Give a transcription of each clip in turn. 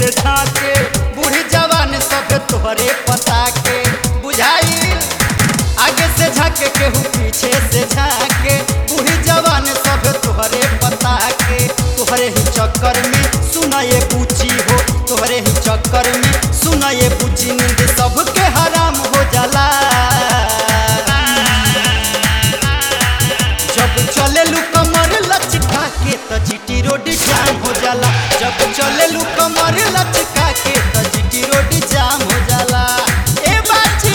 से झाके बूढ़ी जवान सब तोहरे पता के बुझाई आगे से झाके केहू पीछे से झाके बूढ़ी जवान सब तोहरे पता के तोहरे ही चक्कर में सुना ये पूछी हो तोहरे ही चक्कर में सुना ये पूछी नींद सबके हराम हो जाला जब चले लू कमर लचका के त जीटी रोड जाम हो जाला जब चले लू कमर लचका के त जीटी रोड जाम हो जाला ए बाची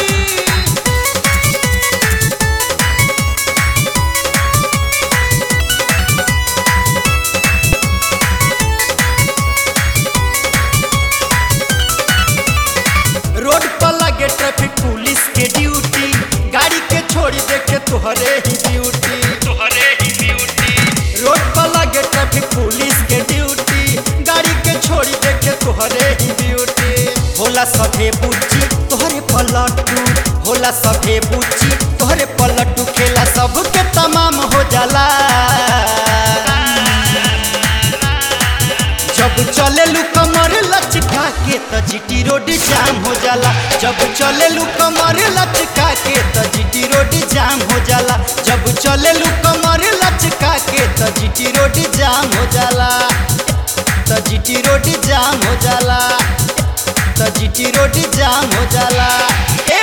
रोड पर लगे ट्रैफिक पुलिस के ड्यूटी गाड़ी के छोड़ी देखे तोहरे ही ड्यूटी तोहरे ही ब्यूटी रोड पर लगे ट्रैफिक पुलिस के ड्यूटी गाड़ी के छोड़ी देखे तोहरे ही ड्यूटी होला सभे बुच्ची तोहरे पलटू होला सभे बुच्ची तोहरे पलटू खेला सबके तमाम हो जाला जब चले लू कमर लचका के त जीटी रोड जाम हो जाला जब चले लू कमर लचका के त जीटी रोड जाम हो जाला जब चले लू कमर लचका के त जीटी रोड जाम हो जाला त जीटी रोड जाम हो जाला त जीटी रोड जाम हो जाला ए